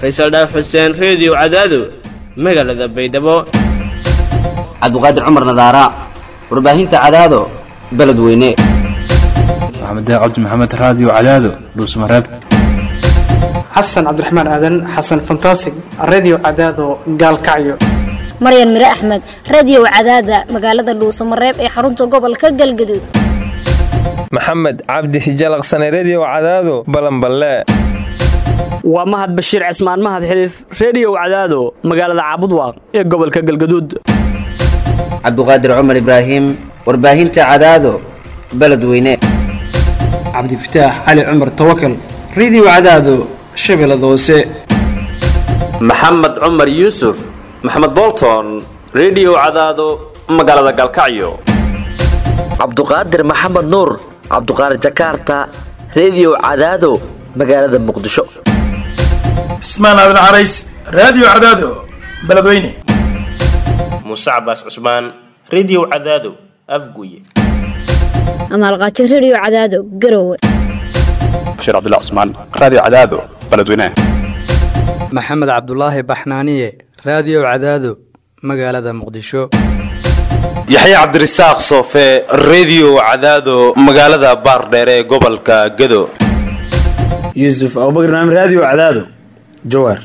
faysal dhaaf xuseen reediyo cadaado magaalada baydhabo cabdiqaadir cumar nadaara warbaahinta cadaado beledweyne maxamed cabdi maxamed raadiyo cadaado dhuusmareeb xasan cabdiraxmaan aadan xasan fantasig redio cadaado gaalkacyo maryan mire axmed radio cadaada magaalada dhuusamareeb ee xarunta gobolka galgaduud maxamed cabdi hijalaqsane redio cadaado balanballe waa mahad bashiir cismaan mahad xiliif reediyow cadaado magaalada caabudwaaq ee gobolka galgaduud cabdiqaadir cumar ibraahim warbaahinta cadaado beledweyne cabdifataax cali cumar tawakal redio cadaado shabeellada hoose maxamed cumar yuusuf maxamed bolton redio cadaado magaalada galkacyo cabduqaadir maxamed nuur cabduqaadir jakaarta redio cadaado magaalada muqdisho cismaan aadan carays raadiyo cadaado beledweyne muuse cabaas cusmaan redio cadaado afguye amaalqaajo redio cadaado garowe bashiir cabdilla cusmaan raadiyo cadaado beledweyne maxamed cabdulaahi baxnaaniye raadiyo cadaado magaalada muqdisho yaxya cabdirasaaq soofe redio cadaado magaalada baardheere ee gobolka gado yuusuf abubakr naam raadiyo cadaado jawaar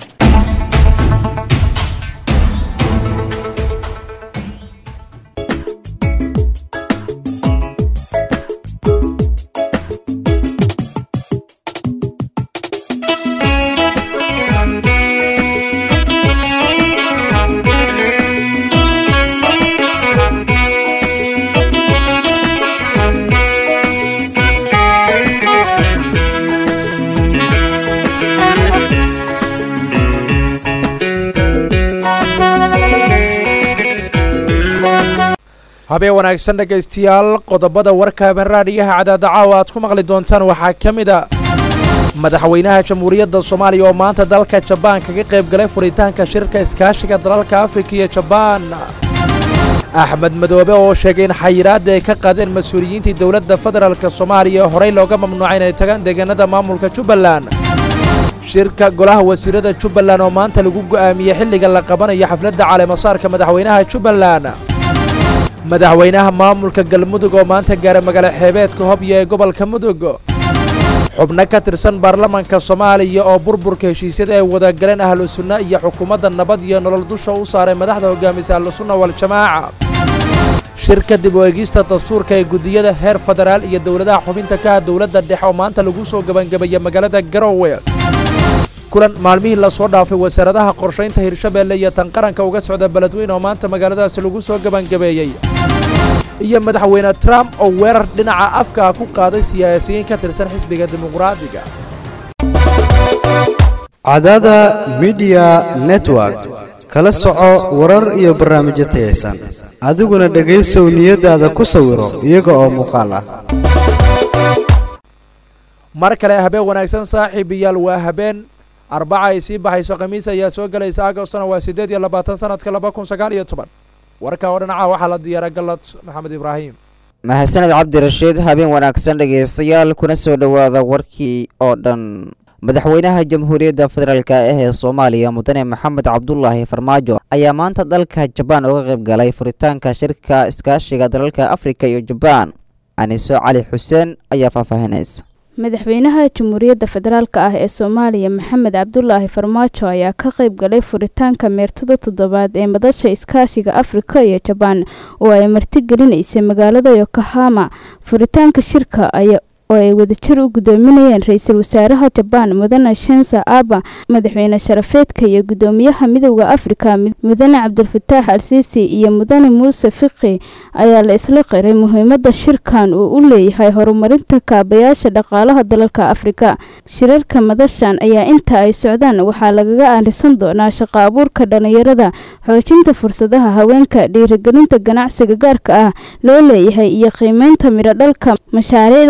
habeen wanaagsan dhegaystayaal qodobada warka habeen raadhiyaha cadaada caawa aad ku maqli doontaan waxaa ka mid a madaxweynaha jamhuuriyadda soomaaliya oo maanta dalka jabaan kaga qayb galay furitaanka shirka iskaashiga dalalka afrika iyo jabaan axmed madoobe oo sheegay in xayiraadda ay ka qaadeen mas-uuliyiintii dowladda federaalk soomaaliya horey looga mamnuucay inay tagaan deegaanada maamulka jubbaland shirka golaha wasiirada jubbaland oo maanta lagu go'aamiyey xilliga la qabanayo xafladda caleemasaarka madaxweynaha jubbaland madaxweynaha maamulka galmudug oo maanta gaaray magaalo xeebeedka hobyo ee gobolka mudug xubno ka tirsan baarlamanka soomaaliya oo burburka heshiisyada ay wada galeen ahlu sunna iyo xukuumadda nabad iyo nolol dusha u saaray madaxda hogaamisa ahlusunna waljamaaca shirka dib u eegista dastuurka ee guddiyada heer federaal iyo dowladaha xubinta ka ah dowladda dhexe oo maanta lagu soo gebangebeeyey magaalada garowe kulan maalmihii lasoo dhaafay wasaaradaha qorshaynta hirshabeelle iyo tan qaranka uga socda beledweyne oo maanta magaaladaasi lagu soo gebangabeeyey iyo madaxweyne trump oo weerar dhinaca afkaa ku qaaday siyaasiyiin ka tirsan xisbiga dimuqraadiga cadaada midiya network kala soco warar iyo barnaamijyo tayaysan adiguna dhegaysow niyadaada ku sawiro iyaga oo muuqaal ah mar kale habeen wanaagsan saaxiibayaal waa habeen arbaca ay sii baxayso khamiis ayaa soo gelaysa agostona waa siddeed iyo labaatan sanadka laba kun sagaal iyo toban warka oo dhinaca waxaa la diyaara galad maxamed ibraahim mahadsaned cabdirashiid habeen wanaagsan dhegaystayaal kuna soo dhowaada warkii oo dhan madaxweynaha jamhuuriyadda federaalk ah ee soomaaliya mudane maxamed cabdulaahi farmaajo ayaa maanta dalka jabaan uga qayb galay furitaanka shirka iskaashiga dalalka afrika iyo jabaan aniso cali xuseen ayaa faahfaahinaysa madaxweynaha jamhuuriyadda federaalk ah ee soomaaliya maxamed cabdulaahi farmaajo ayaa ka qayb galay furitaanka meertada toddobaad ee madasha iskaashiga afrika iyo jabaan oo ay martigelinaysay magaalada yokohama furitaanka shirka ayaa oo ay wadajir u gudoominayeen ra-iisul wasaaraha jabaan mudane shensa aba madaxweyne sharafeedka iyo gudoomiyaha midowda afrika mudane cabdulfataax al-siisi iyo mudane muuse fiqi ayaa la isla qiray muhiimada shirkan uu u leeyahay horumarinta kaabayaasha dhaqaalaha dalalka afrika shirarka madashan ayaa inta ay socdaan waxaa lagaga aarisan doonaa shaqo abuurka dhalinyarada xoojinta fursadaha haweenka dhiirigelinta ganacsiga gaarka ah loo leeyahay iyo qiimeynta midho dhalka mashaariicda qaramada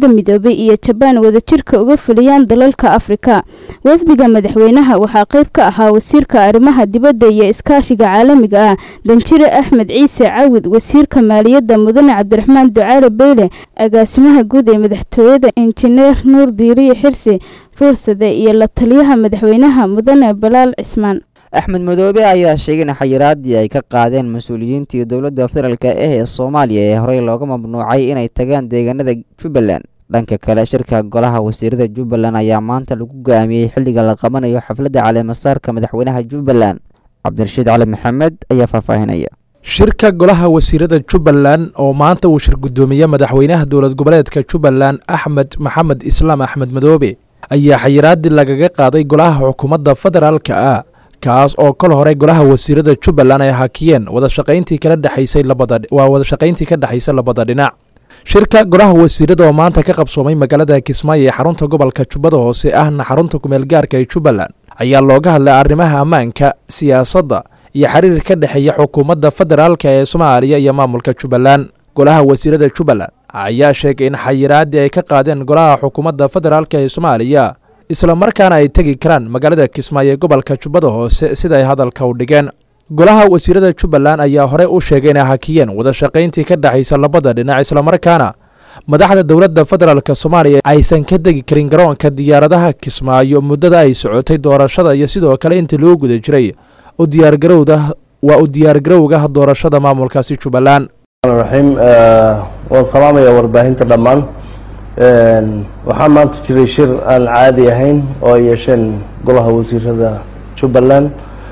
qaramada midoobay iyo jabaan wadajirka uga fuliyaan dalalka afrika wafdiga madaxweynaha waxaa qayb ka ahaa wasiirka arrimaha dibadda iyo iskaashiga caalamiga ah danjire axmed ciise cawid wasiirka maaliyadda mudane cabdiraxmaan ducaale beyle agaasimaha guud ee madaxtooyada injineer nuur diiriye xirsi fuursade iyo la taliyaha madaxweynaha mudane balaal cismaan axmed madoobe ayaa sheegay in xayiraadii ay ka qaadeen mas-uuliyiintii dowladda federaalk ah ee soomaaliya ee horey looga mamnuucay inay tagaan deegaanada jubbaland dhanka kale shirka golaha wasiirada jubbaland ayaa maanta lagu go-aamiyey xilliga la qabanayo xafladda caleemasaarka madaxweynaha jubbaland cabdirashiid cali maxamed ayaa faahfaahinaya shirka golaha wasiirada jubbaland oo maanta uu shir guddoomiye madaxweynaha dowlad goboleedka jubbaland axmed maxamed islaam axmed madoobe ayaa xayiraadii lagaga qaaday golaha xukuumadda federaalka ah kaas oo kol hore golaha wasiirada jubbaland ay hakiyeen wadashaqayntii kala dhexaysay labada waa wadashaqayntii ka dhexaysa labada dhinac shirka golaha wasiirada oo maanta ka qabsoomay magaalada kismaayo ee xarunta gobolka jubbada hoose ahna xarunta kumeel gaarka ee jubbaland ayaa looga hadlay arrimaha ammaanka siyaasadda iyo xiriir ka dhexeeya xukuumadda federaalka ee soomaaliya iyo maamulka jubbaland golaha wasiirada jubbaland ayaa sheegay in xayiraadii ay ka qaadeen golaha xukuumadda federaalka ee soomaaliya isla markaana ay tegi karaan magaalada kismaayo ee gobolka jubbada hoose sida ay hadalka u dhigeen golaha wasiirada jubbaland ayaa horey u sheegay inay hakiyeen wadashaqayntii ka dhexaysa labada dhinac islamarkaana madaxda dowladda federaalk soomaaliya aysan ka degi karin garoonka diyaaradaha kismaayo muddada ay socotay doorashada iyo sidoo kale intii loo guda jiray u diyaargarowda waa u diyaargarowga doorashada maamulkaasi jubbaland raxiim waan salaamaya warbaahinta dhammaan waxaa maanta jiray shir aan caadi ahayn oo ay yeesheen golaha wasiirada jubbaland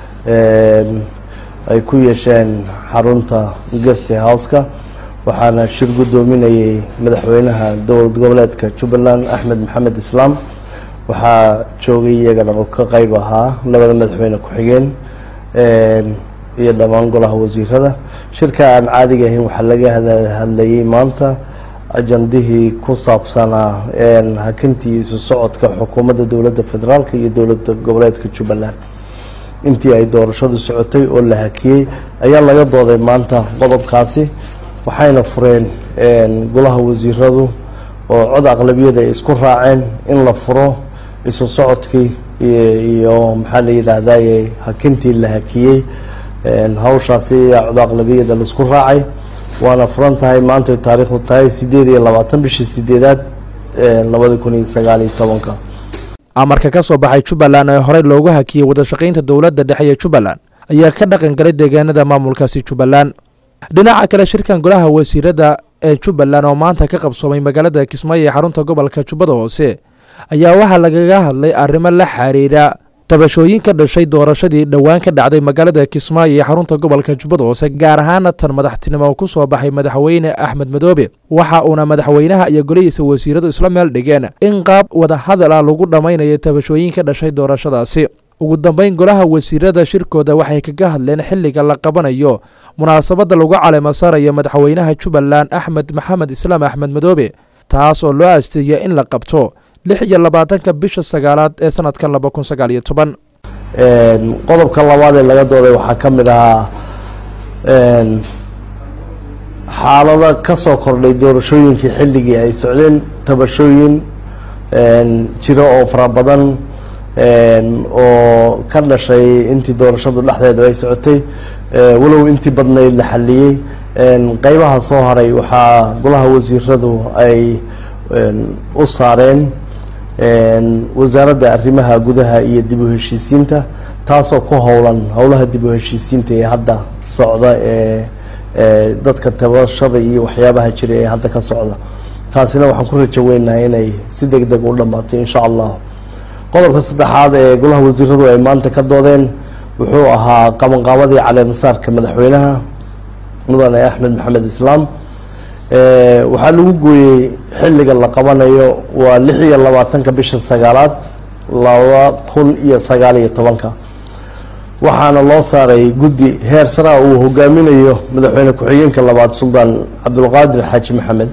ay ku yeesheen xarunta guest houseka waxaana shir guddoominayay madaxweynaha dowlad goboleedka jubbaland axmed maxamed islaam waxaa joogay iyagana oo ka qeyb ahaa labada madaxweyne ku-xigeen iyo dhammaan golaha wasiirada shirka aan caadiga ahayn waxaa laga hadlayay maanta ajandihii ku saabsanaa hakintii isu socodka xukuumadda dowladda federaalk iyo dowladda goboleedka jubbaland intii ay doorashadu socotay oo la hakiyey ayaa laga dooday maanta qodobkaasi waxayna fureen golaha wasiiradu oo cod aqlabiyada ay isku raaceen in la furo isu socodkii iyo maxaa la yidhaahdaye hakintii la hakiyey hawshaasi ayaa cod aqlabiyada laisku raacay waana furan tahay maantay taariikhdu tahay sideed iyo labaatan bishii sideedaad labada kun iyo sagaal iyo tobanka amarka ka soo baxay jubbaland ee horey loogu hakiyey wadashaqaynta dowladda dhexe ee jubbaland ayaa ka dhaqan galay deegaanada maamulkaasi jubbaland dhinaca kale shirkan golaha wasiirada ee jubbaland oo maanta ka qabsoomay magaalada kismaayo ee xarunta gobolka jubbada hoose ayaa waxaa lagaga hadlay arrimo la xiriira tabashooyin ka dhashay doorashadii dhowaan ka dhacday magaalada kismaayo ee xarunta gobolka jubbada hoose gaar ahaana tan madaxtinimo ku soo baxay madaxweyne axmed madoobe waxa uuna madaxweynaha iyo golihiisa wasiiradu isla meel dhigeen in qaab wadahadal ah lagu dhammaynayo tabashooyin ka dhashay doorashadaasi ugu dambeyn golaha wasiirada shirkooda waxay kaga hadleen xilliga la qabanayo munaasabadda lagu caleemo saarayo madaxweynaha jubbaland axmed maxamed islaam axmed madoobe taas oo loo asteeyay in la qabto lix iyo labaatanka bisha sagaalaad ee sanadka laba kun sagaal iyo toban qodobka labaad ee laga dooday waxaa ka mid ahaa xaalada ka soo kordhay doorashooyinkii xilligii ay socdeen tabashooyin jiro oo fara badan oo ka dhashay intii doorashadu dhexdeedu ay socotay walow intii badnayd la xaliyey qeybaha soo haray waxaa golaha wasiiradu ay u saareen wasaaradda arrimaha gudaha iyo dib u heshiisiinta taasoo ku howlan howlaha dib u heshiisiinta ee hadda socda ee dadka tabashada iyo waxyaabaha jira ee hadda ka socda taasina waxaan ku rajo weynahay inay si deg deg u dhammaato insha allah qodobka saddexaad ee golaha wasiiradu ay maanta ka doodeen wuxuu ahaa qabanqaabadii caleemasaarka madaxweynaha mudane axmed maxamed islaam waxaa lagu gooyey xilliga la qabanayo waa lix iyo labaatanka bisha sagaalaad laba kun iyo sagaal iyo tobanka waxaana loo saaray guddi heer sara uu hogaaminayo madaxweyne ku-xigeenka labaad suldaan cabdulqaadir xaaji maxamed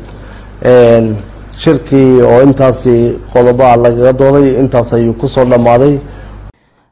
shirkii oo intaasi qodobaha lagaga dooday intaas ayuu kusoo dhammaaday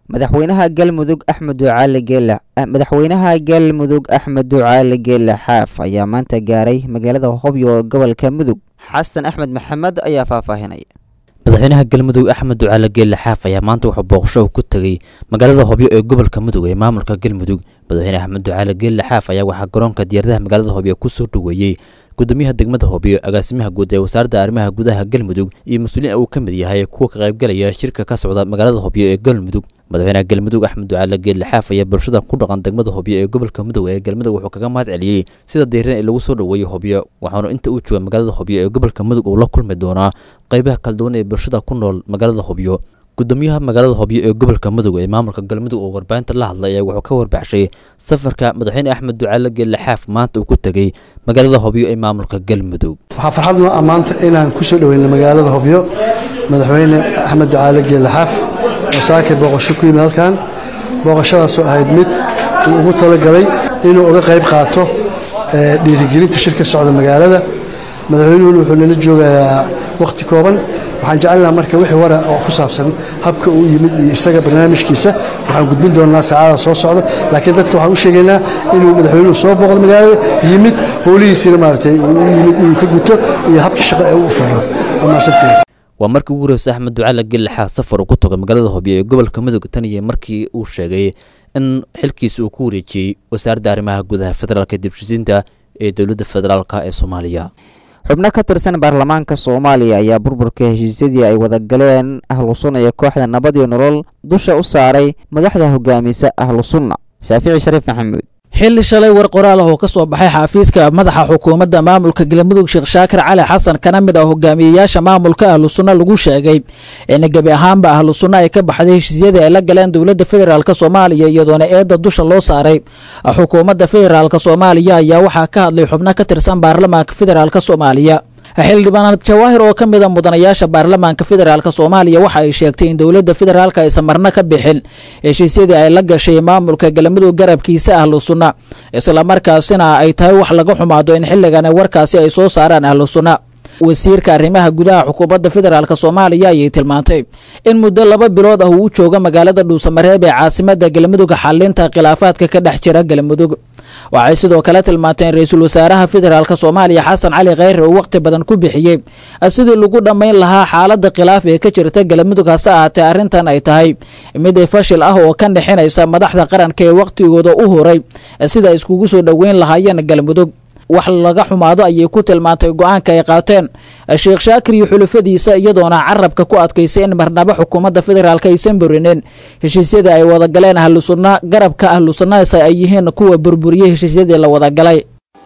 madaxweynaha galmudug axmed ducaale geele madaxweynaha galmudug axmed ducaale geele xaaf ayaa maanta gaaray magaalada hobyo gobolka mudug xasan axmed maxamed ayaa faahfaahinaya madaxweynaha galmudug axmed ducaale geelle xaaf ayaa maanta wuxuu booqasho ku tegey magaalada hobyo ee gobolka mudug ee maamulka galmudug madaxweyne axmed ducaale geelle xaaf ayaa waxaa garoonka diyaaradaha magaalada hobyo kusoo dhoweeyey gudoomiyaha degmada hobyo agaasimaha guud ee wasaaradda arrimaha gudaha galmudug iyo mas-uuliin uu ka mid yahay kuwa ka qaybgalaya shirka ka socda magaalada hobyo ee galmudug madaxweynaha galmudug axmed ducaale geelle xaaf ayaa bulshada ku dhaqan degmada hobyo ee gobolka mudug ee galmudug wuxuu kaga mahad celiyey sida diiran ee lagu soo dhoweeyey hobyo waxaanu inta uu jooga magaalada hobyo ee gobolka mudug uu la kulmi doonaa qaybaha kala duwan ee bulshada ku nool magaalada hobyo gudoomiyaha magaalada hobyo ee gobolka mudug ee maamulka galmudug oo warbaahinta la hadlay ayaa wuxuu ka warbaxshay safarka madaxweyne axmed ducaale geelle xaaf maanta uu ku tegey magaalada hobyo ee maamulka galmudug waxaa farxad noo ammaanta inaan ku soo dhoweyno magaalada hobyo madaxweyne axmed ducaale geelle xaaf oo saakay booqasho ku yimid halkan booqashadaasoo ahayd mid uu ugu talagalay inuu uga qayb qaato dhiirigelinta shirka socda magaalada madaxweynuhuna wuxuu nala joogayaa wakhti kooban waxaan jecelnaha marka wixii wara oo ku saabsan habka uu yimid iyo isaga barnaamijkiisa waxaan gudbin doonaa saacada soo socda laakiin dadka waxaan u sheegaynaa inuu madaxweynuhu soo booqdo magaalada yimid howlihiisina maaragtay uu yimid inuu ka guto iyo habka shaqo ee uu furo amaasantii waa markii ugu horreysay axmed ducaale geelle xaaf safar uu ku tago magaalada hobyo ee gobolka mudug tan iyo markii uu sheegay in xilkiisa uu ku wareejiyey wasaaradda arrimaha gudaha federaalka dibshisiinta ee dowladda federaalka ee soomaaliya xubno ka tirsan baarlamaanka soomaaliya ayaa burburka heshiisyadii ay wada galeen ahlu sunna iyo kooxda nabad iyo nolol dusha u saaray madaxda hogaamisa ahlu sunna shaafici shariif maxamuud xilli shalay war qoraal ah oo ka soo baxay xafiiska madaxa xukuumadda maamulka galmudug sheekh shaakir cali xasan kana mid ah hogaamiyeyaasha maamulka ahlu sunna lagu sheegay in gebi ahaanba ahlu sunna ay ka baxday heshiisyadii ay la galeen dowladda federaalk soomaaliya iyadoona eedda dusha loo saaray xukuumadda federaalk soomaaliya ayaa waxaa ka hadlay xubno ka tirsan baarlamaanka federaalk soomaaliya xildhibaanad jawaahir oo ka mid a mudanayaasha baarlamaanka federaalk soomaaliya waxa ay sheegtay in dowladda federaalk aysan marna ka bixin heshiisyadii ay la gashay maamulka galmudug garabkiisa ahlu sunna islamarkaasina ay tahay wax laga xumaado in xilligan warkaasi ay soo saaraan ahlu sunna wasiirka arrimaha gudaha xukuumadda federaalk soomaaliya ayay tilmaantay in muddo laba bilood ah uu u jooga magaalada dhuusamareeb ee caasimada galmudug xalinta khilaafaadka ka dhex jira galmudug waxay sidoo kale tilmaantay in ra-iisul wasaaraha federaalk soomaaliya xasan cali kheyre uu waqti badan ku bixiyey sidii lagu dhammayn lahaa xaalada khilaaf ee ka jirta galmudug hase ahaatee arrintan ay tahay mid fashil ah oo ka dhexinaysa madaxda qaranka ee waqtigooda u horay sida iskugu soo dhoweyn lahaayeen galmudug wax laga xumaado ayay ku tilmaantay go-aanka ay qaateen sheekh shaakir iyo xulufadiisa iyadoona carabka ku adkaysay in marnabo xukuumadda federaalk aysan burinin heshiisyadii ay wada galeen ahlu sunna garabka ahlu sunnasa ay yihiin kuwa burburiyey heshiisyadii la wada galay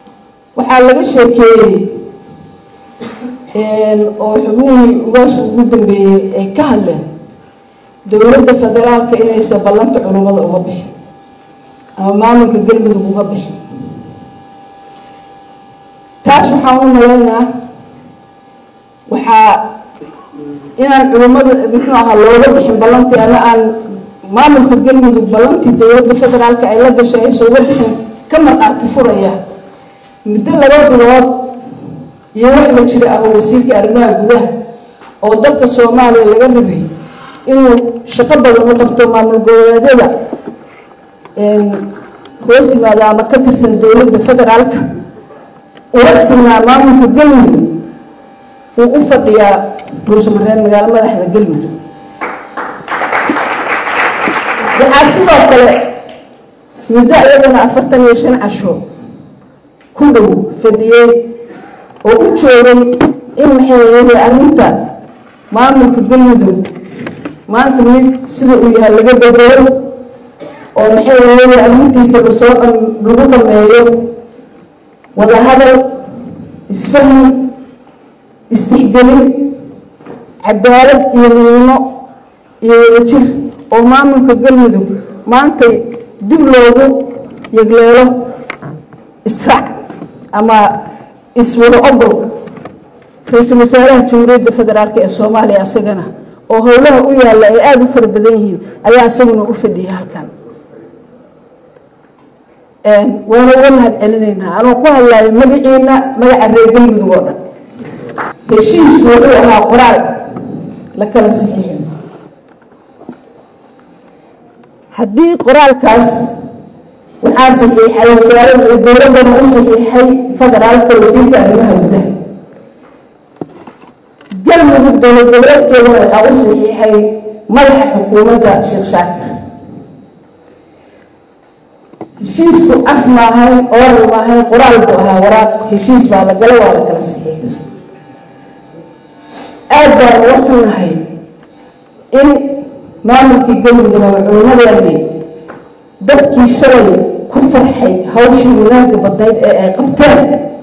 waxaa laga sheekeeyey oo xubnihii ugaasku ugu dambeeyey ay ka hadleen dowladda federaalka inaysan ballanta culummada uga bixin ama maamulka galmudug uga bixin taas waxaan u malaynaa waxaa inaan culummada muxuu ahaa looga bixin ballantii ama aan maamulka galmudug ballantii dowladda federaalka ay la gashay aysan uga bixin ka marqaati furaya muddo laba bilood iyo wax la jira ah oo wasiirka arrimaha gudaha oo dalka soomaaliya laga rabay inuu shaqo badan u qabto maamul goboleedyada hoos yimaada ama ka tirsan dowladda federaalka ula sinaa maamulka galmudug wuu u fadhiyaa dhuusamareeb magaalo madaxda galmudug waxaa sidoo kale muddo iyadana afartan iyo shan casho ku dhow fadhiyey oo u joogay in maxay yeelay arrinta maamulka galmudug maanta mid sida uu yahay laga bedelo oo maxay yeelay arrintiisa lasoo lagu dhameeyo wadahadal isfaham istixgelin cadaalad iyo midnimo iyo wadajir oo maamulka galmudug maantay dib loogu yegleelo israac ama iswada ogol ra-iisul wasaaraha jamhuuriyadda federaalk ee soomaaliya isagana oo howlaha u yaalla ay aada u fara badan yihiin ayaa isaguna u fadhiyay halkan waana uga mahad celinaynaa anuu ku hadlaayo magaciina magaca reer galmudug oo dhan heshiisku wuxuu ahaa qoraal la kala saxiixin haddii qoraalkaas waxaa saxiixay wasaaradda dowladdana u saxiixay federaalka wasiirka arrimaha gudaha galmudug dowlad goboleedkeedana waxaa u saxiixay madaxa xukuumadda sheekh shaakir heshiisku af maahay oral maahay qoraal buu ahaa waraaq heshiis baa la gala waa la kala saxiixay aad baan uga xunnahay in maamulkii galmudug ama culimadeeni dadkii shalay ku farxay hawshii wanaagga badnayd ee ay qabteen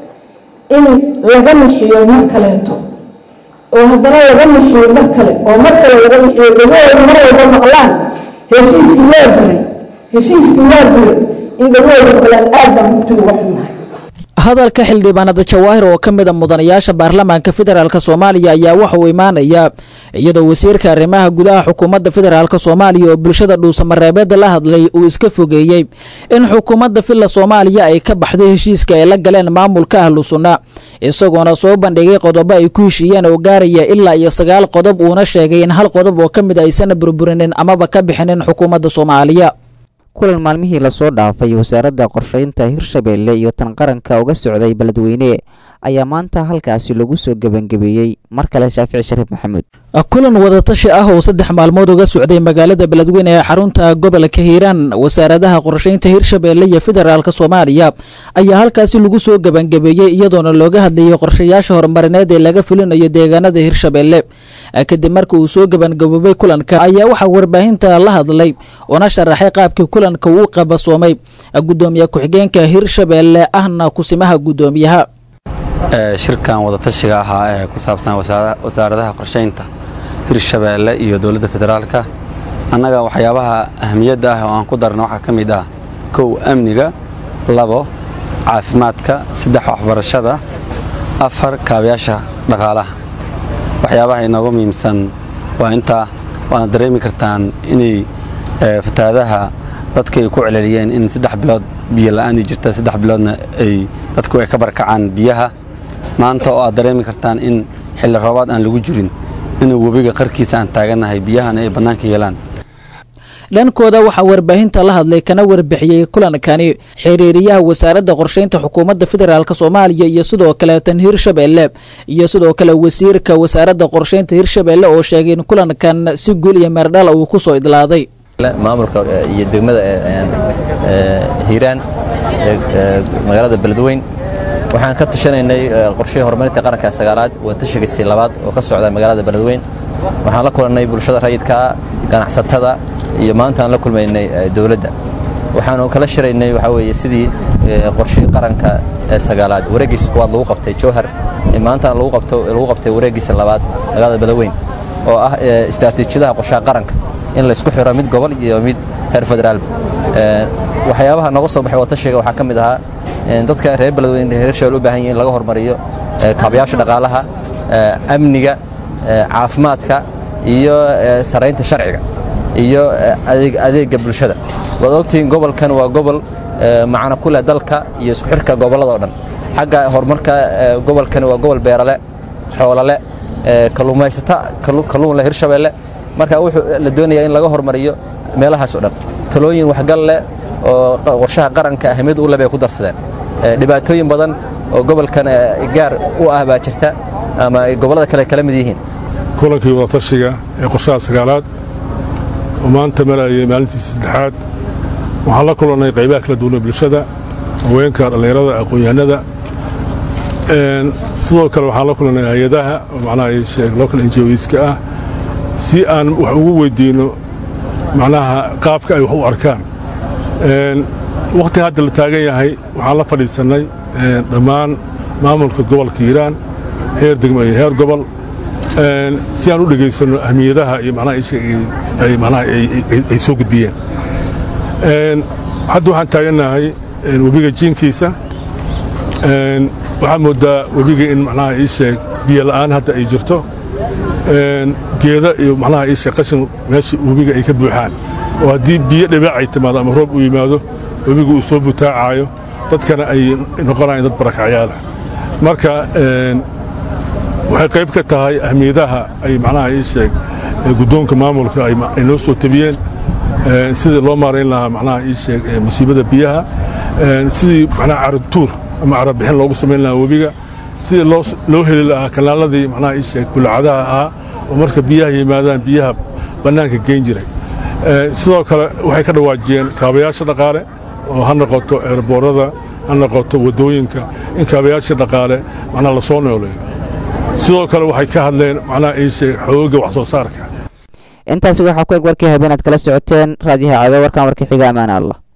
in laga nixiyo mar kaleeto oo haddana laga nixiyo mar kale oo mar kale laga nixiyo dhagahooda mar walba maqlaan heshiiskii waa guray heshiiskii waa guray in dhagahooda maqlaan aad baan runtii uga xunnahay hadalka xildhibaanada jawaahir oo ka mid a mudanayaasha baarlamaanka federaalk soomaaliya ayaa waxa uu imaanayaa iyadoo wasiirka arrimaha gudaha xukuumadda federaalk soomaaliya oo bulshada dhuusamareebeeda la hadlay uu iska fogeeyey in xukuumadda villa soomaaliya ay ka baxday heshiiska ay la galeen maamulka ahlu sunna isagoona soo bandhigay qodobo ay ku heshiiyeen oo gaaraya ilaa iyo sagaal qodob uuna sheegay in hal qodob oo ka mid aysan burburinin amaba ka bixinin xukuumadda soomaaliya kulan maalmihii lasoo dhaafay wasaaradda qorshaynta hirshabeelle iyo tan qaranka uga socday beledweyne ayaa maanta halkaasi lagu soo gebangebeeyey mar kale shaafici shariif maxamuud kulan wadatashi ah oo saddex maalmood uga socday magaalada beledweyne ee xarunta gobolka hiiraan wasaaradaha qorshaynta hirshabeelle iyo federaalk soomaaliya ayaa halkaasi lagu soo gebangebeeyey iyadoona looga hadlayay qorshayaasha horumarineed ee laga fulinayo deegaanada hirshabeelle kadib marka uu soo gebangaboobay kulanka ayaa waxaa warbaahinta la hadlay una sharaxay qaabkii kulanka uu qabasoomay gudoomiye ku-xigeenka hirshabeelle ahna kusimaha gudoomiyaha shirkan wadatashiga ahaa ee ku saabsan wasaaradaha qorshaynta hirshabeelle iyo dowladda federaalka annaga waxyaabaha ahmiyadda ah oo aan ku darna waxaa ka mid ah kow amniga labo caafimaadka saddex waxbarashada afar kaabayaasha dhaqaalaha waxyaabaha inoogu muhiimsan waa intaa waana dareemi kartaan inay fatahaadaha dadka ay ku celceliyeen in saddex bilood biyo la'aani jirta saddex biloodna ay dadku ay ka barkacaan biyaha maanta oo aad dareemi kartaan in xilli roobaad aan lagu jirin inuu webiga qarkiisa aan taagannahay biyahana ay bannaanka yeelaan dhankooda waxaa warbaahinta la hadlay kana warbixiyey kulankani xiriiriyaha wasaaradda qorshaynta xukuumadda federaalk soomaaliya iyo sidoo kale tan hirshabeelle iyo sidoo kale wasiirka wasaaradda qorshaynta hirshabeelle oo sheegay in kulankan si guul iyo meerdhala uu ku soo idlaaday maamulka iyo degmada hiiraan magaalada beledweyn waxaan ka tashanaynay qorshihii horumarinta qaranka sagaalaad watashigiisii labaad oo ka socda magaalada beledweyn waxaan la kulannay bulshada rayidkaa ganacsatada iyo maanta aan la kulmaynay dowladda waxaanu kala shiraynay waxaa weeye sidii qorshihii qaranka ee sagaalaad wareeggiisa kuwaad lagu qabtay jowhar maantana lagu qabto lagu qabtay wareeggiisa labaad magaalada beledweyn oo ah istaraatiijiyadaha qorshaha qaranka in la isku xiro mid gobol iyo mid heer federaal waxyaabaha nooga soo baxay watashiga waxaa ka mid ahaa dadka reer beledweyne reer shabeelle u baahan yihin in laga hormariyo kaabayaasha dhaqaalaha amniga caafimaadka iyo saraynta sharciga iyo adeega bulshada waad ogtihiin gobolkan waa gobol macno ku leh dalka iyo isku xirka gobollada oo dhan xagga horumarka gobolkan waa gobol beerale xoolale kalluumaysata kalluun leh hirshabeelle marka wuxuu la doonayaa in laga hormariyo meelahaas oo dhan talooyin waxgal leh oo qorshaha qaranka ahmiyad u leh bay ku darsadeen dhibaatooyin badan oo gobolkan gaar u ah baa jirta ama gobollada kale kala mid yihiin kulankii wadatashiga ee qorshaha sagaalaad oo maanta marayay maalintiisa saddexaad waxaan la kulannay qaybaha kala duwan ee bulshada haweenka dhallinyarada aqoon-yahanada sidoo kale waxaan la kulannay hay-adaha oo macnaha ay sheeg local NGOska ah si aan wax ugu weydiinno macnaha qaabka ay wax u arkaan wakhtiga hadda la taagan yahay waxaan la fadhiisannay dhammaan maamulka gobolka hiiraan heer degmo iyo heer gobol si aan u dhegaysanno ahmiyadaha iyo manaha manaha ay soo gudbiyeen hadda waxaan taagannahay webiga jiinkiisa waxaa moodaa webiga in manaha ii sheeg biyo la'aan hadda ay jirto geeda iyo manaha ii sheeg qashin meesha webiga ay ka buuxaan oo haddii biyo dhibaac ay timaado ama roob u yimaado webiga uu soo butaacaayo dadkana ay noqonayaan dad barakacyaala marka waxay qayb ka tahay ahmiyadaha ay macnaha ii sheeg guddoonka maamulka ay noo soo tabiyeen sidii loo maarayn lahaa macnaha ii sheeg musiibada biyaha sidii macnaha caratuur ama carabixin loogu samayn lahaa webiga sidii loo loo heli lahaa kanaaladii macnaha ii sheeg bulcadaha ahaa oo marka biyaha yimaadaan biyaha bannaanka geyn jiray sidoo kale waxay ka dhawaajiyeen kaabayaasha dhaqaale oo ha noqoto eerboorada ha noqoto waddooyinka in kaabayaasha dhaqaale macnaha lasoo nooleeyo sidoo kale waxay ka hadleen macnaha ii sheeg xoogga wax soo saarka intaasi waxaa ku eg warkii habeenaad kala socoteen raadiyaha cado warkan warka xiga ammaan allah